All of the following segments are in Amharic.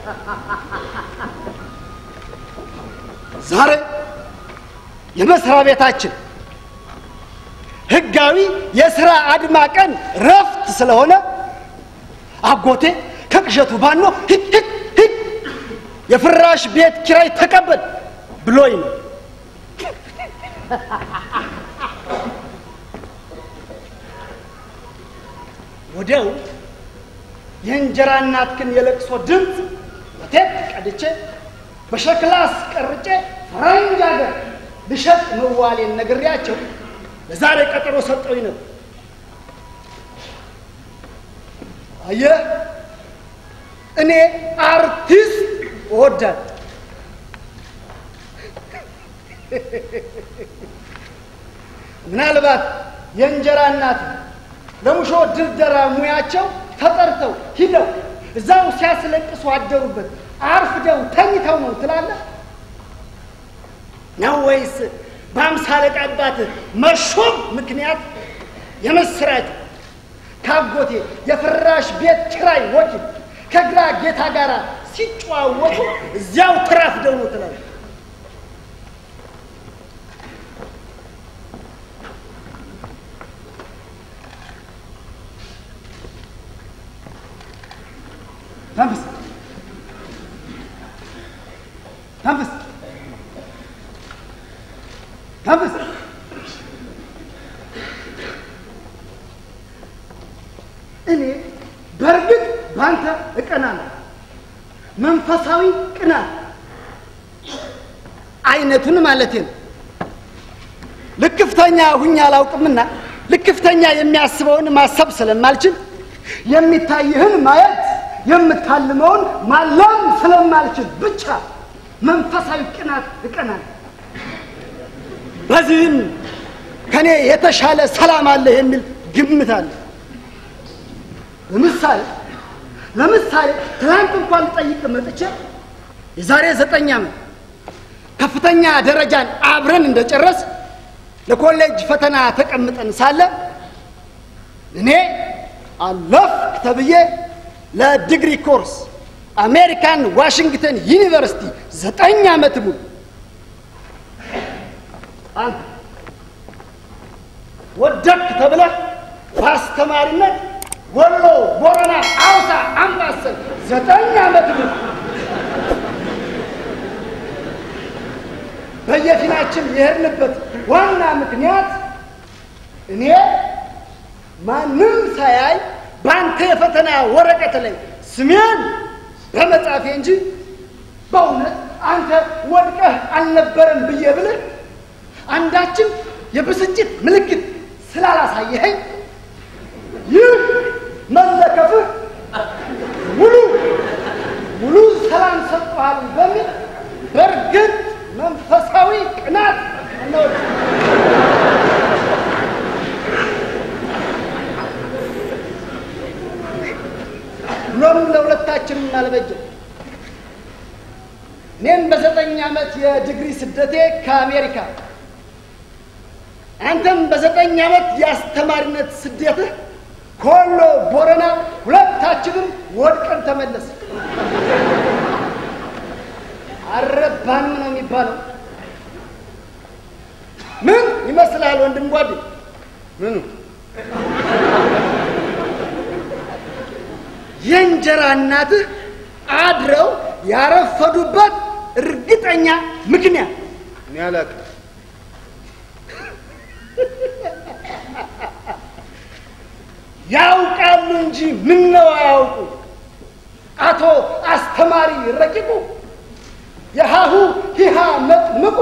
ዛሬ የመስሪያ ቤታችን ህጋዊ የስራ አድማ ቀን ረፍት ስለሆነ አጎቴ ከቅዠቱ ባኖ ሂድ ሂድ ሂድ የፍራሽ ቤት ኪራይ ተቀበል ብሎኝ ነው። ወዲያው የእንጀራ እናትክን የለቅሶ ድምፅ በቴፕ ቀድቼ በሸክላ አስቀርጬ ፈረንጅ ሀገር ልሸጥ መዋሌን ነግሬያቸው ለዛሬ ቀጠሮ ሰጠውኝ ነው። አየህ እኔ አርቲስት እወዳለሁ። ምናልባት የእንጀራ እናት ለሙሾ ድርደራ ሙያቸው ተጠርተው ሂደው እዛው ሲያስለቅሱ አደሩበት አርፍደው ተኝተው ነው ትላለህ ነው ወይስ በአምሳ አለቃ አባት መሾም ምክንያት የምስራች ካጎቴ የፍራሽ ቤት ኪራይ ወኪል ከግራ ጌታ ጋር ሲጨዋወቱ እዚያው ተራፍደው ነው ትላለህ? ተንፍስ ተንፍስ ተንፍስ። እኔ በእርግጥ በአንተ እቀናለሁ። መንፈሳዊ ቅናት አይነቱን ማለቴ ነው። ልክፍተኛ ሁኜ አላውቅምና ልክፍተኛ የሚያስበውን ማሰብ ስለማልችል የሚታይህን ማየት የምታልመውን ማለም ስለማልችል ብቻ መንፈሳዊ ቅናት እቀናለሁ። በዚህም ከኔ የተሻለ ሰላም አለ የሚል ግምት አለ። ለምሳሌ ለምሳሌ ትናንት እንኳን ልጠይቅ መጥቼ የዛሬ ዘጠኝ ዓመት ከፍተኛ ደረጃን አብረን እንደጨረስ ለኮሌጅ ፈተና ተቀምጠን ሳለ እኔ አለፍክ ተብዬ ለዲግሪ ኮርስ አሜሪካን ዋሽንግተን ዩኒቨርሲቲ ዘጠኝ ዓመት ሙሉ አንተ ወደክ ተብለህ በአስተማሪነት ወሎ፣ ቦረና፣ አውሳ፣ አምባሰል ዘጠኝ ዓመት ሙሉ በየፊናችን የሄድንበት ዋና ምክንያት እኔ ማንም ሳያይ በአንተ የፈተና ወረቀት ላይ ስሜን በመጻፌ እንጂ በእውነት አንተ ወድቀህ አልነበረም ብዬ ብልህ አንዳችን የብስጭት ምልክት ስላላሳየኸኝ ይህ መለከፍህ ሙሉ ሙሉ ሰላም ሰጥቶሃል በሚል በእርግጥ መንፈሳዊ ቅናት ነው። ብሎም ለሁለታችንም አልበጀም። እኔም በዘጠኝ ዓመት የዲግሪ ስደቴ ከአሜሪካ አንተም በዘጠኝ ዓመት የአስተማሪነት ስደትህ ከወሎ ቦረና ሁለታችንም ወድቀን ተመለስ። አረባንም ነው የሚባለው። ምን ይመስልሃል ወንድም ጓዴ? ምኑ የእንጀራ እናትህ አድረው ያረፈዱበት እርግጠኛ ምክንያት እኔ አላውቅም። ያውቃሉ እንጂ ምን ነው አያውቁ። አቶ አስተማሪ ረቂቁ የሃሁ ሂሃ መጥምቁ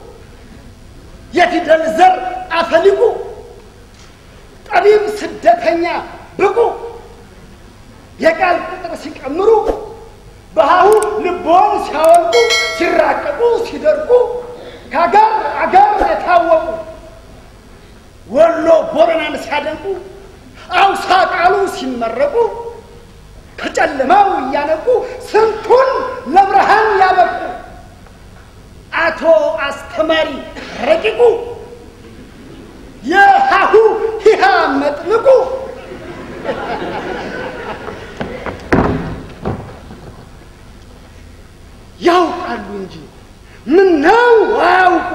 የፊደል ዘር አፈሊቁ ጠቢብ ስደተኛ ብቁ የቃል ቁጥር ሲቀምሩ በሃሁ ልቦን ሲያወልቁ ሲራቀቁ ሲደርቁ ከአገር አገር የታወቁ ወሎ ቦረናን ሲያደንቁ አውሳ ቃሉ ሲመረቁ ከጨለማው እያነቁ ስንቱን ለብርሃን ያበቁ አቶ አስተማሪ ረቂቁ የሃሁ ሂሃ መጥምቁ ያውቃሉ እንጂ ምን ነው አያውቁ።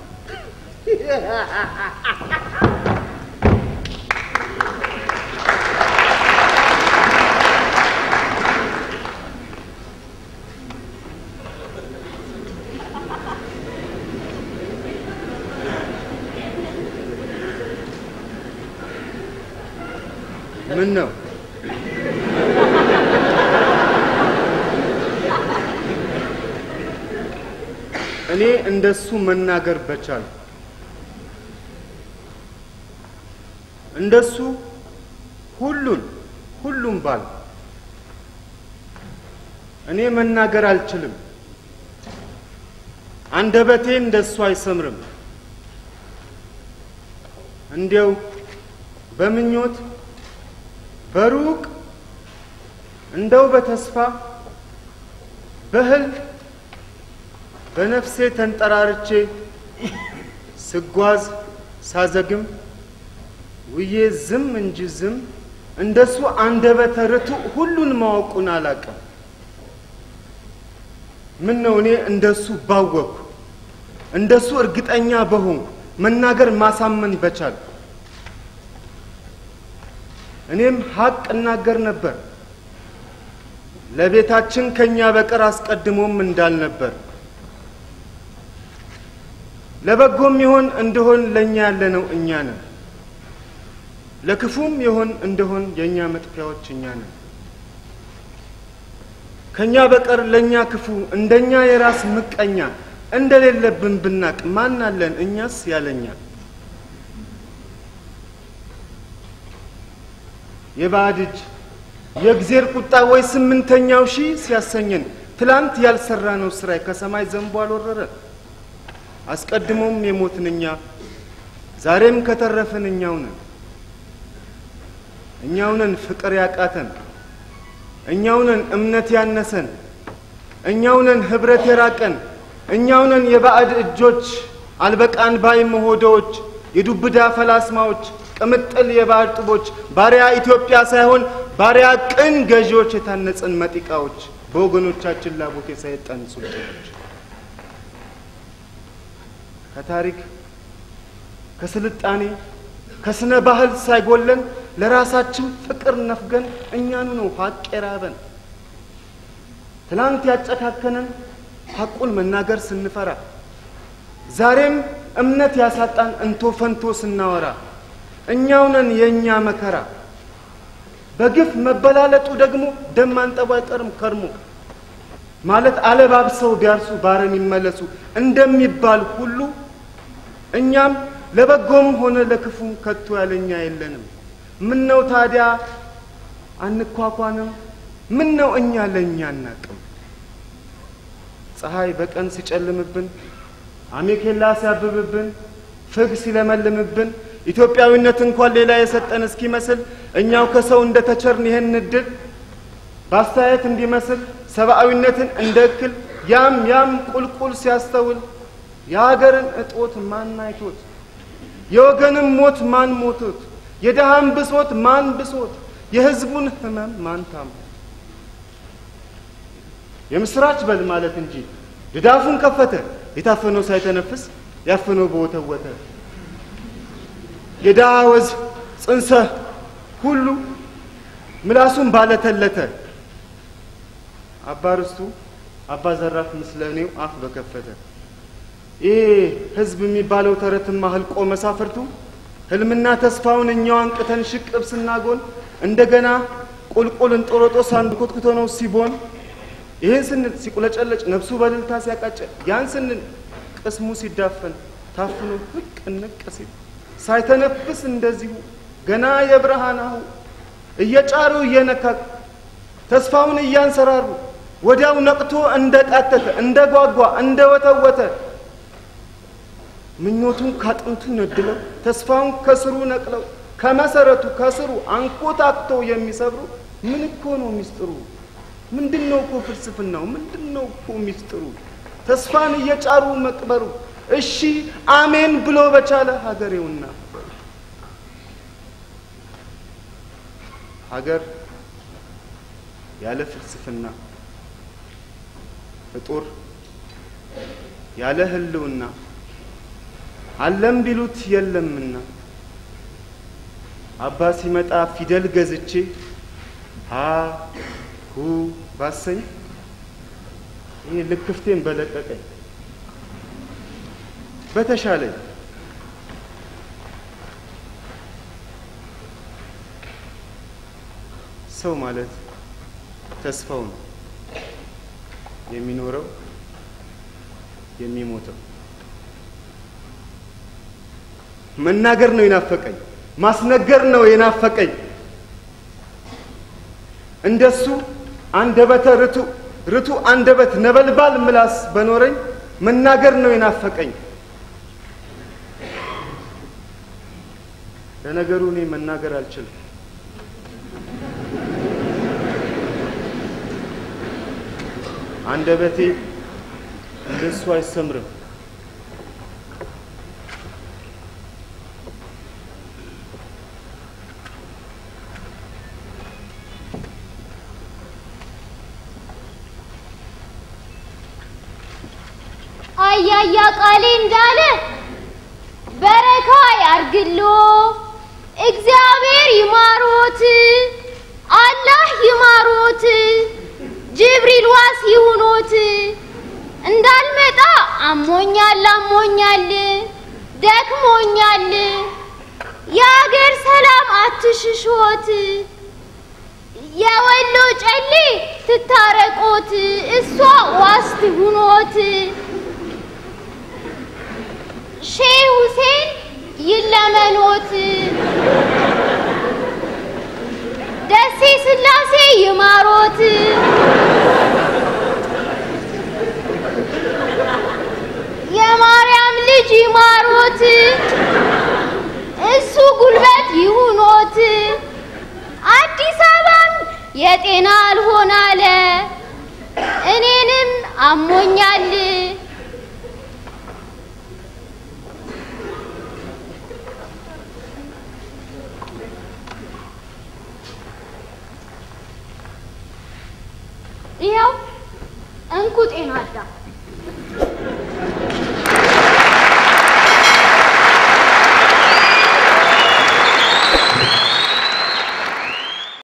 ምን ነው እኔ እንደሱ መናገር በቻል እንደሱ ሁሉን ሁሉም ባል እኔ መናገር አልችልም። አንደበቴ እንደሱ አይሰምርም። እንዲያው በምኞት በሩቅ እንደው በተስፋ በህልም በነፍሴ ተንጠራርቼ ስጓዝ ሳዘግም ውዬ ዝም እንጂ ዝም እንደሱ አንደበተ ርቱዕ ሁሉን ማወቁን አላቅም። ምን ነው እኔ እንደሱ ባወቅኩ እንደሱ እርግጠኛ በሆንኩ መናገር ማሳመን በቻል እኔም ሀቅ እናገር ነበር ለቤታችን ከኛ በቀር አስቀድሞም እንዳልነበር ለበጎም ይሆን እንደሆን ለእኛ ያለነው እኛ ነን። ለክፉም ይሆን እንደሆን የእኛ መጥፊያዎች እኛ ነን። ከእኛ በቀር ለእኛ ክፉ እንደኛ የራስ ምቀኛ እንደሌለብን ብናቅ ማን አለን እኛስ ያለኛ? የባዕድ እጅ የእግዜር ቁጣ ወይ ስምንተኛው ሺህ ሲያሰኘን ትላንት ያልሰራነው ስራይ ከሰማይ ዘንቦ አልወረረን። አስቀድሞም የሞትን እኛ ዛሬም ከተረፍን እኛው ነን። እኛው ነን ፍቅር ያቃተን፣ እኛው ነን እምነት ያነሰን፣ እኛው ነን ህብረት የራቀን፣ እኛው ነን የባዕድ እጆች አልበቃን ባይ መሆዶዎች፣ የዱብዳ ፈላስማዎች፣ ቅምጥል የባዕድ ጡቦች፣ ባሪያ ኢትዮጵያ ሳይሆን ባሪያ ቅን ገዢዎች የታነጽን መጢቃዎች፣ በወገኖቻችን ላቦት የሰይጠን ሱልጣኖች ከታሪክ ከስልጣኔ ከስነ ባህል ሳይጎለን ለራሳችን ፍቅር ነፍገን እኛኑ ነው ሀቅ የራበን። ትላንት ያጨካከነን ሀቁን መናገር ስንፈራ፣ ዛሬም እምነት ያሳጣን እንቶ ፈንቶ ስናወራ እኛው ነን የእኛ መከራ። በግፍ መበላለጡ ደግሞ ደም ማንጠቡ አይቀርም ከርሞ ማለት አለባብሰው ቢያርሱ ባረም ይመለሱ እንደሚባል ሁሉ እኛም ለበጎም ሆነ ለክፉ ከቶ ያለኛ የለንም። ምን ነው ታዲያ አንኳኳንም? ምን ነው እኛ ለእኛ አናቅም? ፀሐይ በቀን ሲጨልምብን፣ አሜኬላ ሲያብብብን፣ ፍግ ሲለመልምብን፣ ኢትዮጵያዊነት እንኳን ሌላ የሰጠን እስኪመስል እኛው ከሰው እንደ ተቸርን ይህን እድል በአስተያየት እንዲመስል ሰብአዊነትን እንደ እክል ያም ያም ቁልቁል ሲያስተውል የሀገርን እጦት ማን አይቶት የወገንም ሞት ማን ሞቶት የድሃም ብሶት ማን ብሶት የሕዝቡን ሕመም ማን ታሞ የምስራች በል ማለት እንጂ ድዳፉን ከፈተ የታፈነው ሳይተነፍስ ያፈነው በወተወተ የድሃ ወዝ ጽንሰ ሁሉ ምላሱን ባለተለተ አባ ርስቱ አባ ዘራፍ ምስለኔው አፍ በከፈተ ይሄ ህዝብ የሚባለው ተረትማ ህልቆ መሳፍርቱ ህልምና ተስፋውን እኛው አንቅተን ሽቅብ ስናጎን እንደገና ቁልቁል እንጦሮጦስ አንድ ኮትኩቶ ነው ሲቦን ይህን ስንል ሲቁለጨለጭ ነፍሱ በልልታ ሲያቃጨል ያን ስንል ቅስሙ ሲዳፈን ታፍኖ ህቅ እንቅ ሲል ሳይተነፍስ እንደዚሁ ገና የብርሃናሁ እየጫሩ እየነካኩ ተስፋውን እያንሰራሩ ወዲያው ነቅቶ እንደ ቃተተ እንደ ጓጓ እንደ ወተወተ ምኞቱን ካጥንቱ ነድለው ተስፋውን ከስሩ ነቅለው ከመሰረቱ ከስሩ አንኮታክቶ የሚሰብሩ ምን እኮ ነው ሚስጥሩ? ምንድን ነው እኮ ፍልስፍናው? ምንድን ነው እኮ ሚስጥሩ? ተስፋን እየጫሩ መቅበሩ እሺ አሜን ብሎ በቻለ ሀገሬውና ሀገር ያለ ፍልስፍና ፍጡር ያለ ህልውና አለም ቢሉት የለምና አባ ሲመጣ ፊደል ገዝቼ ሀ ሁ ባሰኝ ይህ ልክፍቴን በለቀቀኝ በተሻለኝ ሰው ማለት ተስፋው ነው የሚኖረው የሚሞተው። መናገር ነው የናፈቀኝ፣ ማስነገር ነው የናፈቀኝ። እንደሱ አንደበተ ርቱ ርቱ አንደበት ነበልባል ምላስ በኖረኝ መናገር ነው የናፈቀኝ። ለነገሩ እኔ መናገር አልችልም። አንደበቴ እንደሱ አይሰምርም። አያያ ቃሌ እንዳለ በረካ ያርግሎ፣ እግዚአብሔር ይማሮት፣ አላህ ይማሮት፣ ጅብሪል ዋስ ይሁኖት። እንዳልመጣ አሞኛል አሞኛል ደክሞኛል፣ የአገር ሰላም አትሽሾት፣ የወሎ ጨሌ ትታረቆት፣ እሷ ዋስ ትሁኖት። ሼህ ሁሴን ይለመኖት፣ ደሴ ስላሴ ይማሮት። የማርያም ልጅ ይማሮት፣ እሱ ጉልበት ይሁኖት። አዲስ አበባም የጤና አልሆን አለ፣ እኔንም አሞኛል። ይኸው እንኩ ጤና አዳም